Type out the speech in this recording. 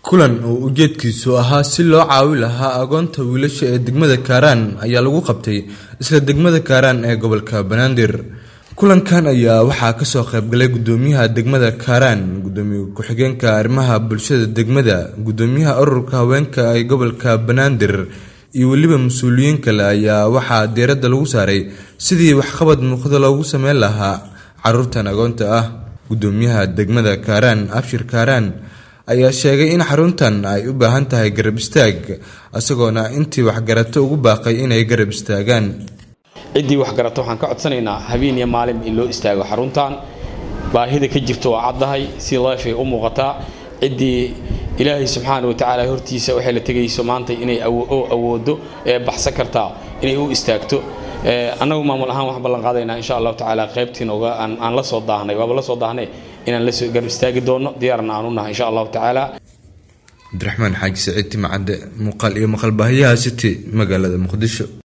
kulan oo ujeedkiisu ahaa si loo caawi lahaa agoonta wiilasha ee degmada kaaraan ayaa lagu qabtay isla degmada kaaraan ee gobolka banaadir kulankan ayaa waxaa kasoo qaybgalay gudoomiyaha degmada kaaraan gudoomiye ku-xigeenka arrimaha bulshada degmada gudoomiyaha ururka haweenka ee gobolka banaadir iyo weliba mas-uuliyiin kale ayaa waxaa diiradda lagu saaray sidii waxqabad muuqda loogu sameyn lahaa caruurtan agoonta ah gudoomiyaha degmada kaaraan abshir kaaraan ayaa sheegay in xaruntan ay u baahan tahay garab istaag isagoona intii waxgarato ugu baaqay inay garab istaagaan ciddii waxgarato waxaan ka codsanaynaa habeen iyo maalin in loo istaago xaruntan baahida ka jirta waa caddahay si leefay u muuqataa ciddii ilaahay subxaana wa tacaala hortiisa waxay la tegayso maanta inay awoodo ee baxsan kartaa inay u istaagto annagu maamul ahaan waxaan ballan qaadaynaa insha allahu tacaala qaybtiin oga aan la soo daahnay waaba la soo daahnay inaan la soo garab istaagi doono diyaarna aan u nahay insha allahu tacaala cabdiraxmaan xaaji saciid timacadde muuqaal iyo maqal baahiyaha city magaalada muqdisho